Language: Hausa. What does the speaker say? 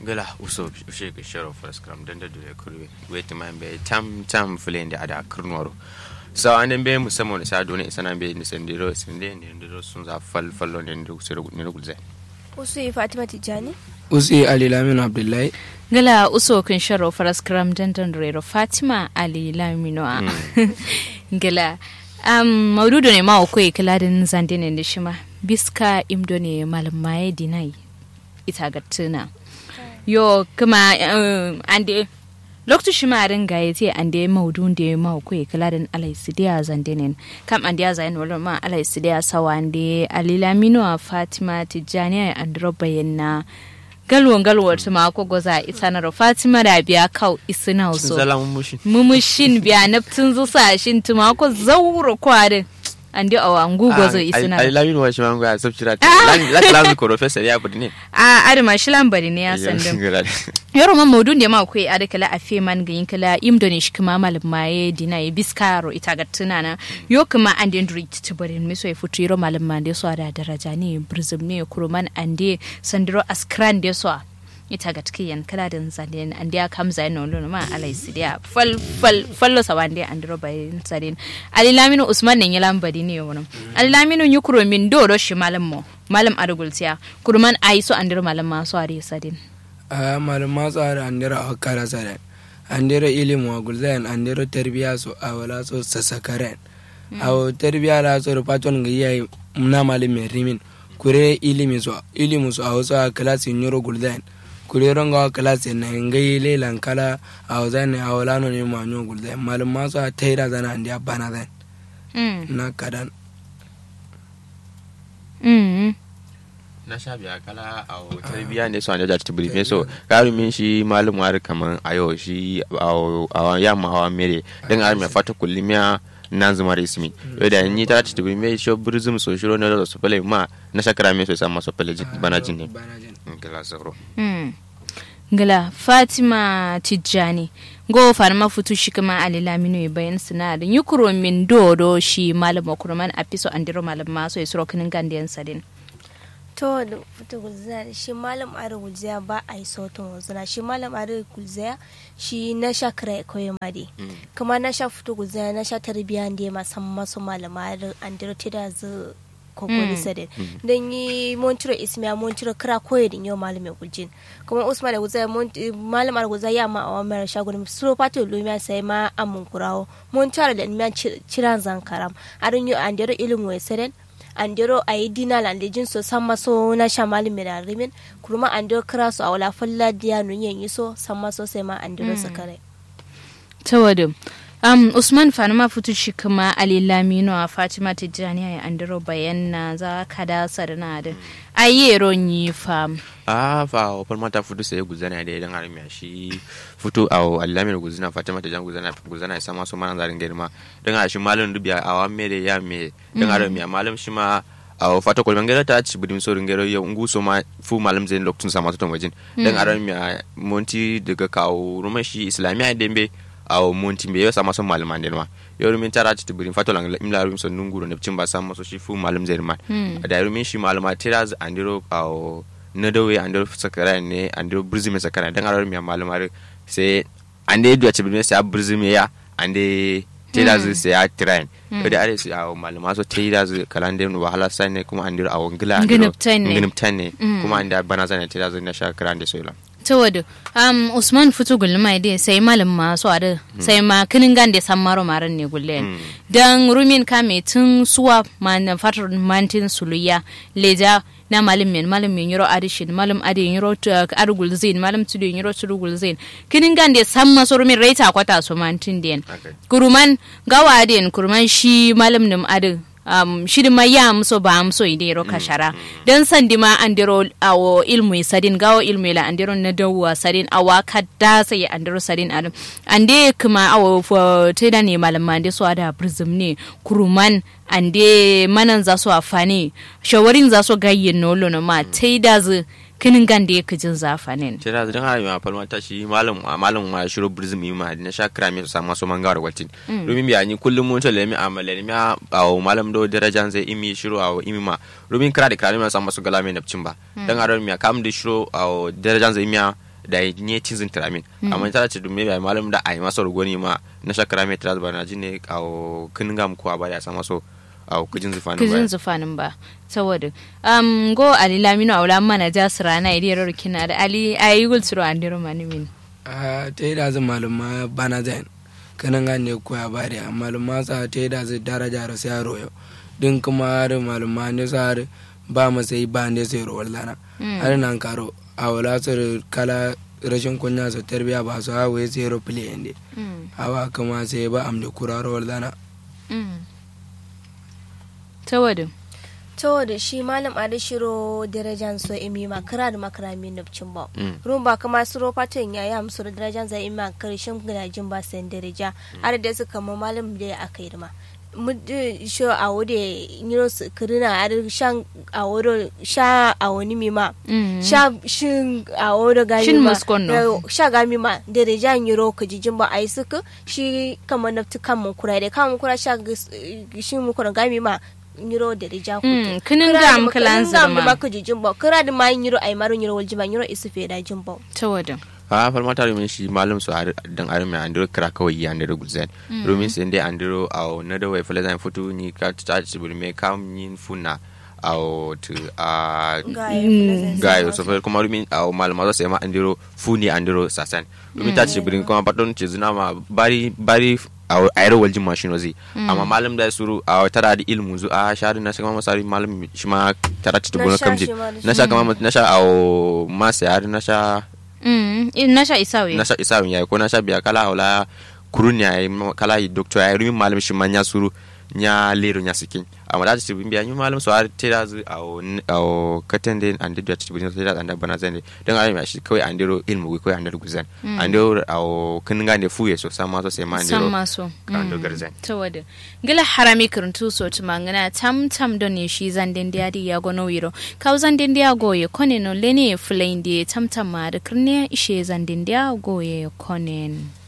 gala uso ushe ga sharo faras kram dan da dole kurwe wait man be tam tam fulen da ada kurnoro so an be musamman sa dole isana be ni sendiro sende ne ndiro sun za fal fallo ne ndiro sero ne gulze usu fatima tijani usi ali laminu abdullahi gala uso kun sharo faras kram dandan rero fatima ali lamino a gala um, maududo ne ma ko kiladin zande ne da shima biska imdo ne malamaye dinai ita ga tuna yo kuma um, ande lokacin shi ma ringa ya ce an da maudun da ya ma ko kiladin alai sidiya zande ne kam an da ya zayin wala ma alai sidiya sawa ande alilamino a fatima tijjani an bayyana galwon galwon ta mako goza ita na fatima da biya kau isina so mumushin biya naftin zusa shin ta mako zauro kwarin an di awa ngu gozo isina ai lamin wa shi mango ya sabcira la la ko professor ya budi ne a adama shi lambari ne ya sandin yaro man maudun da ma kai ada kala afe man ga kala imdoni shi kuma malam maye dina ya biskaro ita ga tunana yo kuma an den duri ti bari mi so ya futu yaro malam man da so da daraja ne brizum ne kuruman ande sandiro askran da so ita ga tikiyan kala da zadin an dia kam zai no lono ma alai sidia fal fal fallo sawande an dro bai sadin ali laminu usman ne yalan badi ne wono ali laminu nyukuro min do do shi malam mo malam adugultiya kurman aiso an dro malam ma so ari sadin a malam ma tsara an dira akara sare an dira ilimu wa gulzayan an dira tarbiya so a wala so sasakaren a tarbiya la so paton ga yayi na malam mai rimin kure ilimi so ilimu so a wasu a klasi nyoro gulzayan kureron ga klasi na ngai lelan kala a wazan a wala no ne ma nyo gulzayan malam ma so a taira zana an dia bana zan na kadan na sha biya kala a tarbiya ne so an da ta brief so garu min shi malum war kaman ayo shi a ya ma awa mere dan ar me fata kullimiya nan zuma resmi da ni ta ta brief shi burzum so shiro na da so pele ma na shakara me so sama so pele bana jin ne kala sauro ngala fatima tijjani go farma futu shi kuma ali lamino ya bayan sinadin yukuro min dodo shi malama kurman a fiso andiro malama so ya suro kinin gandiyan sadin to da fita gulzaya shi malam are gulzaya ba a yi sautin wazuna shi malam are gulzaya shi na sha kira kawai ma dai kuma na sha fito gulzaya na sha tarbiya da ma san masu malama are an dira ta da zu kokoli sadin dan yi montiro ismiya montiro kira koyi din yau malam ya guljin kuma usman da gulzaya malam are gulzaya ma a wamar shagon suro pato lumiya sai ma amun kurawo montiro da miya ciran zankaram arin yau an dira ilimin wai sadin andero a yi dina landejin so san maso na shamali mai rimin kurma andero kira su a wala falla diya nunyen yi so san maso sai ma andero su kare tawadu um, usman fanuma fitu shi kuma ali lamino a fatima tijjani a andero bayan na za ka da sarna da ayyero yi fam a fa o palma ta futu sai guzana da idan armiya shi futu a alamin guzana fatima ta jan guzana guzana ya sama su mana zarin girma dan a shi malam dubiya a wa mere ya me dan armiya malam shi ma a fata kolban gera ta ci budin so ringero yau ngu so ma fu malam zain lokacin sama ton wajin dan armiya monti daga kawo ruman shi islamiya dembe a monti be yau sama son malaman den ma yau rumin tara ci budin fato lang imla rum son nunguro ne cin ba sama so shi fu malam zain ma da rumin shi malama tiraz andiro a na dawe an da sakara ne an da burzi mai sakara dan arar miya malumar sai an da yadda cibin sai burzi mai ya an da tela zai sai ya train da are su a maluma so tela zai kalan da wahala sai ne kuma an da a wangila giniptan ne kuma an da bana zai tela zai na shakara da soila ta wadu um, usman fito gulma dai sai malam masu ada sai ma kinin gan da san maro maran ne gulle dan rumin kame tun suwa man fatar mantin suluya leja na malam men malam men yoro adishin malam adi yoro argul zain malam tudu yoro turugul zain kinin gan da san maso rumin raita kwata so mantin den kuruman gawa den kuruman shi malam nim adin um, shirin ma ya amso ba amso ide ro kashara dan sandi ma andiro awo ilmu sadin gawo ilmu la andiro na dawa sadin awa kadda sai andiro sadin adam ande kuma awo fo teda ne malama ande so ada prism ne kuruman ande manan za su afani shawarin za su gayyin nolo na ma teda zu kinin gan da yake jin zafanin tira da ha ma falma ta shi malam malam ma shiro burzum yi ma na sha kira mi sa maso manga da watin rumin biya ni kullum mun to lemi amala ni ma aw malam do darajan zai imi shiro aw imi ma rumin kira da kira mi sa maso gala mi napcin ba dan aron mi kam da shiro aw darajan zai imi da yi ne cizin tiramin amma ta ce dumme bai malam da ai masa rugoni ma na shakara mai tiras ba na ji ne a kinin gam ko ba ya sama so a kujin zufanin kujin ba zufanin ba saboda um go ali lamino awla mana jasir rana idiyar kina da ali ayi gul suru andiro manimin a ta yi da zai maluma bana zai kanan gane koya ba da maluma sa ta yi da zai daraja da sai royo din kuma da maluma ne sa har ba masai ba ne sai rowar lana har nan karo a wala su kala rashin kunya su tarbiya ba su hawa sai ro play inde hawa kuma sai ba amda kura rowar lana saboda to da shi malam adi shiro darajan so imi ma kira da makarami nufcin ba rum ba kama suro fatan ya yi amsu da darajan zai imi ma karshen gidajin ba sayan daraja har da su kama malam da ya aka yi ma mudu sho a wode niro su kirina har shan a wodo sha a wani mi ma sha shin a wodo gami Shin ma muskon no. eh, sha gami ma daraja niro ka jijin ba ai suka shi kama nafti kan mun kura da kan mun kura sha gis- shi mun kura gami ma niro daraja ku Mm, kinin gam kalan zirma. ma ka jijin ba kira da ma niro ai maro niro waljima niro isu fe da jin ba saboda a falma ta rumin shi malam su ar- dan arme andiro kira kawai ya andiro gulzen rumin sai dai andiro a na da wai fala zan futu ni ka ta ci bulme kam yin funa a to a gayo so fa kuma rumin a malama zo sai ma andiro funi andiro sasan rumin ta ci bulme kuma badon ci zina ma bari bari a ayar waljin machine wazi amma malam da suru a tara da ilmu zu a shari na shaka masari malam shi ma tara ci Na bulme sha kamji shi ma da na sha kama na sha a ma sai na sha mm in nasha isawe na sha isa yayi ko na sha biya kala wala kurun ya yi kala yi doctor ya yi rumin malam shi man ya suru nya lero nya sikin amma da ci biya ni malam so har te da zu au au katen den and da ci bin te da anda bana zan dan ai ma shi kawai andiro ilmu ko andiro guzan andiro au kin ga ne fuye so sama so sai ma san andiro maso ando garzan saboda gila harami kirntu so tumangana tam tam don ne shi zanden da ya gono wiro kaw zanden da goye kone no lene fulainde tam tam ma da kirne ishe zanden da goye konen